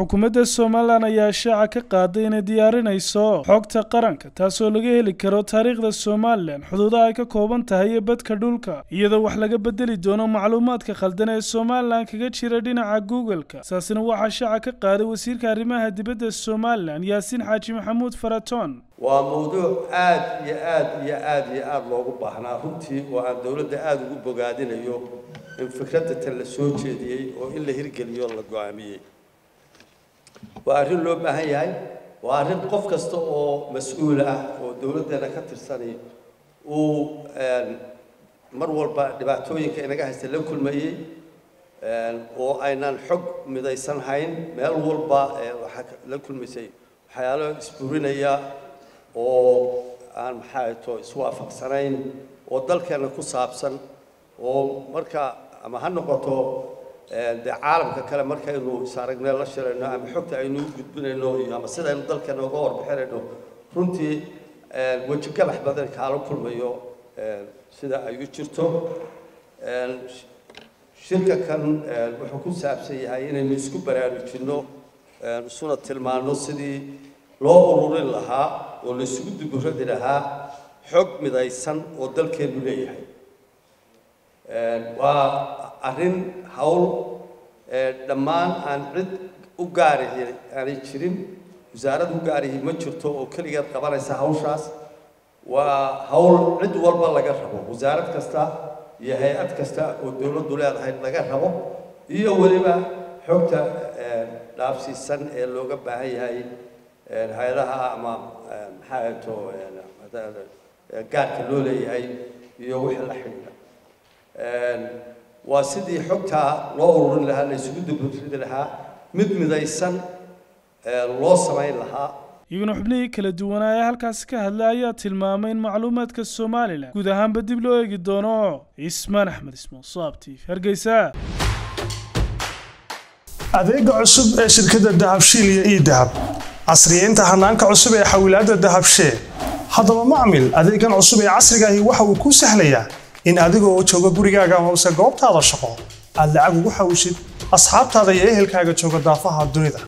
xukuumadda somalilan ayaa shaaca ka qaaday inay diyaarinayso xogta qaranka taasoo laga heli karo taariikhda somalilan xuduudaha ay ka kooban tahay iyo badka dhulka iyadoo wax laga bedeli doono macluumaadka khaldan ee somalilan kaga jira dhinaca google-ka saasina waxaa shaaca ka qaaday wasiirka arrimaha dibadda somalilan yaasiin xaaji maxamuud faratoon waa mawduuc aad iyo aad iyo aad iyo aada loogu baahnaa runtii oo aan dowladda aada ugu bogaadinayo in fikradda tan la soo jeediyey oo in la hirgeliyo la go-aamiyey waa arrin loo baahan yahay waa arrin qof kasta oo mas-uul ah oo dowladdeena ka tirsanay uu mar walba dhibaatooyinka inaga haysta la kulmayey oo aynan xog midaysan hayn meel walba waxaa la kulmaysay waxyaalo isburinaya oo aan maxaa to iswaafaqsanayn oo dalkeena ku saabsan oo marka ama ha noqoto dee caalamka kale markaynu isaragnee la shirayno ama xogta aynu u gudbinayno iyo ama sidaynu dalkeena uga warbixinayno runtii weji gabax badan kaala kulmayo sida ay u jirto shirka kan wuxuu ku saabsan yahay inaynu isku baraarujinno isuna tilmaano sidii loo ururin lahaa oo la isugu duburadi lahaa xog midaysan oo dalkeenu leeyahay waa arrin hawl dhammaan aan cid u gaarihi aanay jirin wasaarad u gaarihi ma jirto oo keligeed qabanaysa hawshaas waa hawl cid walba laga rabo wasaarad kasta iyo hay-ad kasta oo dowladdu leedahay laga rabo iyo weliba xogta dhaafsiisan ee looga baahan yahay hay-adaha ama maxaa to gaarka loo leeyahay iyo wixii la xidhiidha waa sidii xogtaa loo ururin lahaa la isugu duburidi lahaa mid midaysan loo samayn lahaa iyaguna xubnihii kala duwanaa ee halkaasi ka hadlay ayaa tilmaamay in macluumaadka somalilan guud ahaanba dib loo eegi doono cismaan axmed ismaan saabti hargeysa adeega cusub ee shirkadda dahabshiil iyo ii dahab casriyeynta hanaanka cusub ee xawilaadda dahabshee haddaba macmil adeegan cusub ee casrigaahi waxa uu kuu sahlayaa in adigoo jooga gurigaaga amase goobtaada shaqo aad lacag ugu xawishid asxaabtaada iyo ehelkaaga jooga daafaha dunida